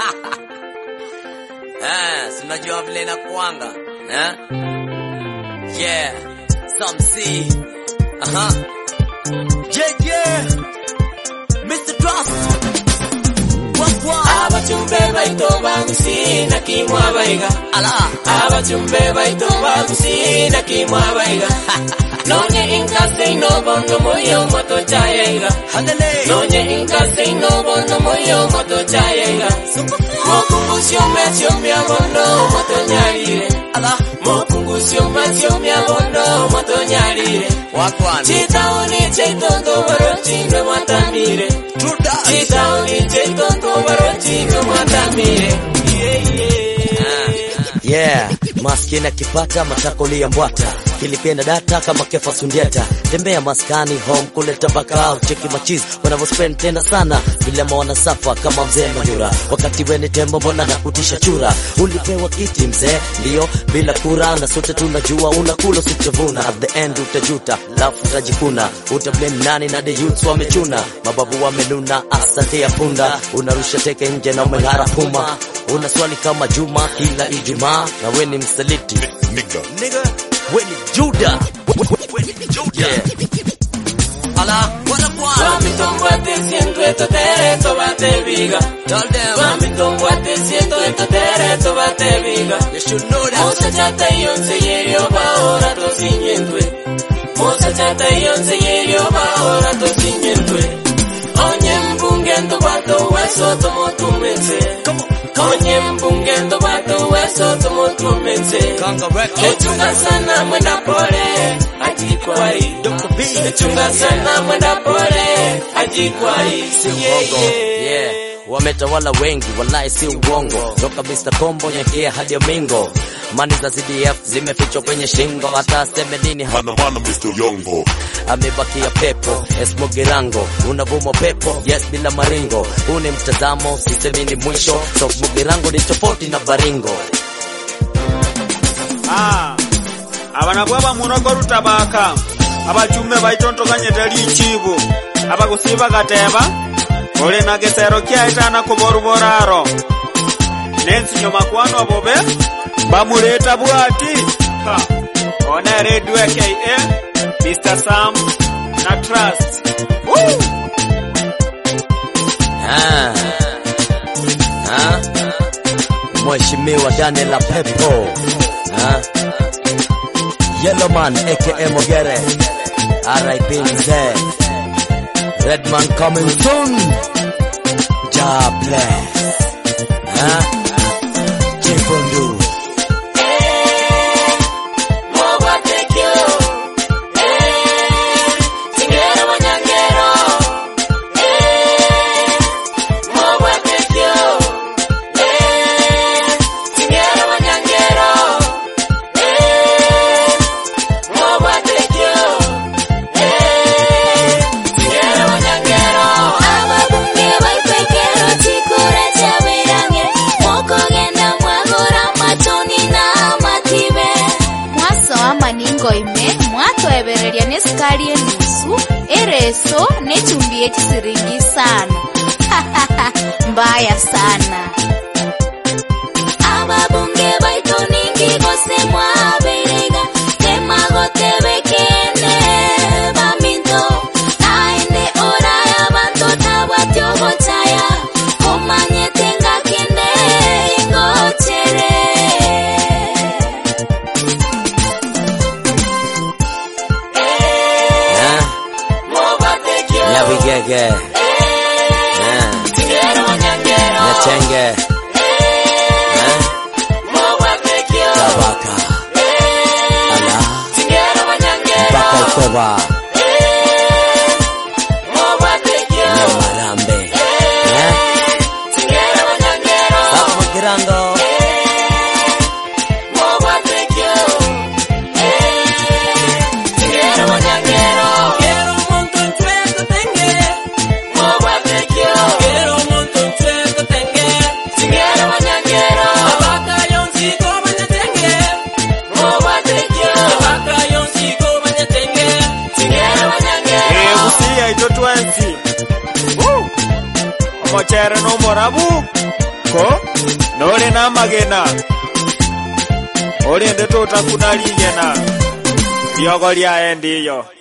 Eh, si unajua vile inakuanga eh? Yeah, some see. Aha. Yeah, yeah. Mr. Trust. What, what? abachumbe baito bagusina kimwa baiga Ala. abachumbe baito bagusina kimwa baiga nonye inkase inobono moyo moto chayega Handele. nonye inkase inobono moyo moto chayega mokungusio mesio miabono moto nyarire Ala. mokungusio mesio miabono moto nyarire Wakwan. chitaoni cheitondo barochino mwatamire True that. chitaoni cheitondo barochino mwatamire yeah, yeah. Yeah, maskini akipata matakolia mbwata kilipenda data kama kefa sundiata tembea maskani home kuleta bakao cheki machizi wanavyospend tena sana vilema wanasafa kama mzee Manyura wakati weni tembo mbona nakutisha chura ulipewa kiti mzee ndio bila kura na sote tunajua unakula usichovuna at the end utajuta lafu utajikuna utablame nani na the youths wamechuna mababu wamenuna asante ya punda unarusha teke nje na umeng'ara puma una swali kama Juma kila Ijumaa na we ni msaliti nigga. nigga, we ni Juda, we ni Juda. Yeah. Ala, what up, what? Wamitombwate siento esto tereto bate viga Tell them Wamitombwate siento esto tereto bate viga you should know that. Mosa chata yonse yerio baora to sinyentwe Mosa chata yonse yerio baora to sinyentwe Onye mbungendo bato weso tomo tumense Come on, Onye mbungendo bato weso tomo tumense Conga record. Echunga sana mwenda pole ajikwai Dr. B. Echunga sana mwenda pole ajikwai Si uongo. Yeah. Wametawala wengi, wallahi si uongo. Toka Mr. Kombo nyekea hadi Mingo. Mani za CDF zimefichwa kwenye shingo, hata aseme nini Mana mana Mr. Yongo. amebakia pepo esmogerango unavuma pepo yes bila maringo huu ni mtazamo sisemi ni mwisho so mugerango ni tofauti na baringo Ah, abana bwaba munogo rutabaka abachume baitontoganyete lichibu abagusiba gateba oli na gesero kyaitana kuboruboraro nensinyo makwano bobe bamuleta bwati Ha, ona redio ka Mr. Sam na Trust Woo! ah. Ah. Mheshimiwa Daniel Pepo ah. Yellowman aka Mogere RIP mzee Redman coming soon God bless ah. Chifundu Mwabatekyo Tingera wanyangero Mwabatekyo Tingera wanyangero Mwabatekyo Tingera wanyangero ababunge baipekero chikura chaberange mwokogenda mwagora matoni na matibe mwasoa maningo ime mwatwebereria ne sukali enusu ereso nechumbi echisiringi sano mbaya sana ababunge baito ningi gose mwaberega temagotebekene baminto naende oraya banto tabwatyogochaya komanyete ngakinde ingochere ah. Mwabatekyo Nyabigege ah. Tingera wanyangero Nyachenge ah. Mwabatekyo Tabaka Ala Tingera wanyangero Baka Ikoba Mwabatekyo Nyamarambe ah. Tingera wanyangero Sako Magirango Mwabatekyo Tingera wanyangero Quiero un montón chueco tengue Mwabatekyo Quiero un montón chueco tengue Tingera wanyangero Abaka yonsiko banyatenge Mwabatekyo Abaka yonsiko banyatenge Tingera wanyangero egusiya ito twensi Woo! omochere nomorabu ko nore na magena ore ndeto utakuna ligena riogo rya endiyo